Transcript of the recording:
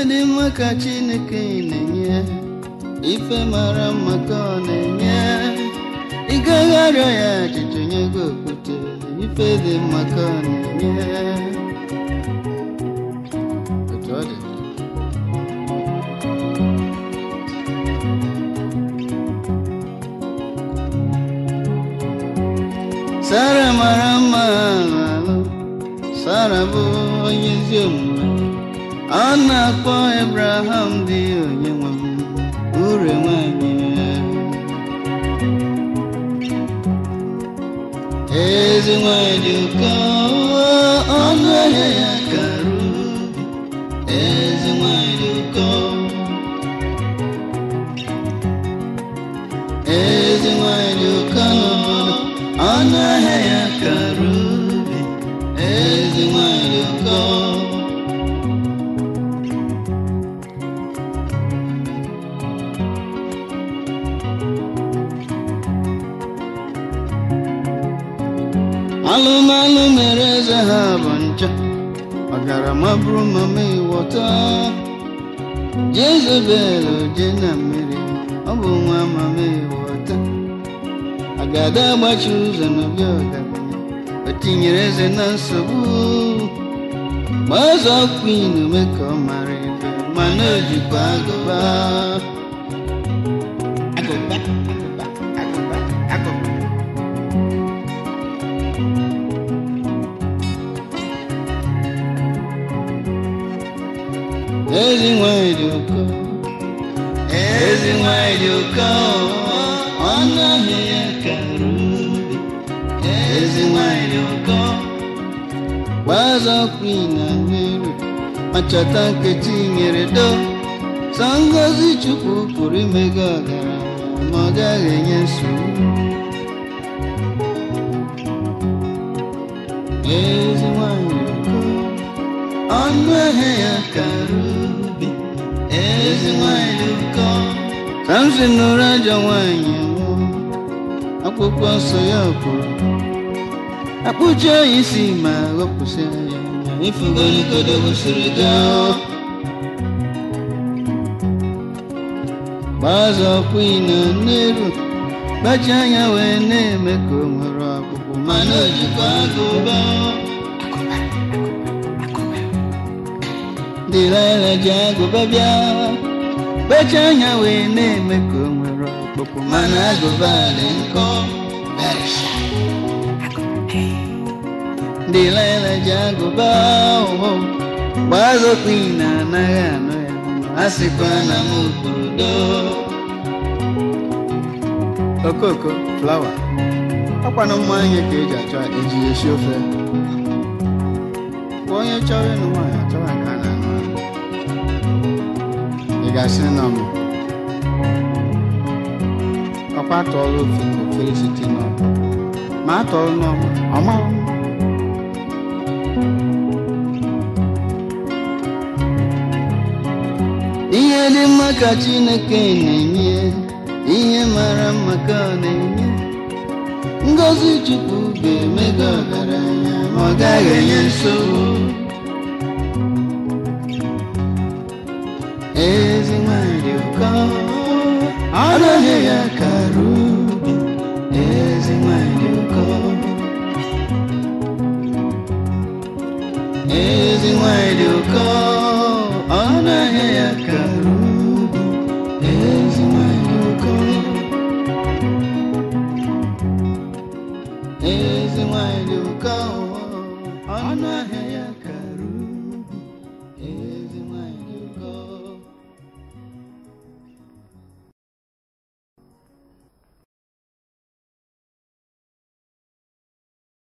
dị mma ka chineke na-enye ife mara mma ka ọ na-enye ị gaghị arịọ ya achịcha nye gị okwute ife dị mma ka ọ na-enye otu ọ dị Sara mara mma alụ Sara bụ onye ezi omume ọ na-akpọ Abraham dị onye nwe m ure nwanyị ezi nwanyị dị ụkọ ọnụ ahịa ya karụ ezi nwanyị dị ụkọ ezi nwanyị dị ụkọ n'obodo ọnụ ahịa ya karụ ezi nwanyị dị ụkọ alụmalụ mere eze ha bụ ncha ọgarama bụrụ mama ịwọta jezebel je na mmiri ọ bụ nwa mama ịwọta agada agbachi ụzọ n'obi ọgaranya o tinyere eze na nsogbu gbazọ kwin ume ka ọ mara ebe mana o jikwa agụba agụba agụba agụba agụba ezi nwanyị dị ụkọ ezi nwanyị dị ụkọ ọnụ ahịa ya kara ubi ezi nwanyị dị ụkọ gbazọ kwin na mmiri ma chọta nkechi nyere do sọ ngozi chukwu pụrụ ime gị ọgaranya ma ọ gaghị enye nsogbu ezi nwanyị dị ụkọ ọnụ ahịa ya kara ubi ezi nwanyị dị ụkọ samson nụrụ ajọ nwanyị nwụọ akwụkwọ nsọ ya kwuru akpụcha ya isi ma ghọpụsịa ya anya ifugoligodo gosiri gaa gbazọ kwin na nneru gbachi anya wee na-eme ka o nwere ọkpụkpụ mana o jikwa agụba Delilah ji agụba bịa gbachi anya wee na-eme ka o nwere ọkpụkpụ mana agụba dị nkọ Delilah ji agụba ụhụ gbazọ kwin na anaghị anụ ya a sịkwa na m kwuru doo okoko flawa ọkwanụ mmanya ka eji achọ eji esi ofe Kwa onye chọrọ ịnụ nwaanyị achọwa ka a na-anụ ya. ị ga-asị nọ m ọkwa atọọla ofe ofere site n'ọkụ ma atọọla n'ọkụ ọma ihe dị mma ka chineke na-enye ihe mara mma ka ọ na-enye ngozi chukwu ga-eme gị ọgaranya ma ọ gaghị enye nsogbu ezi nwanyị dị ụkọ ọnụ ahịa ya kara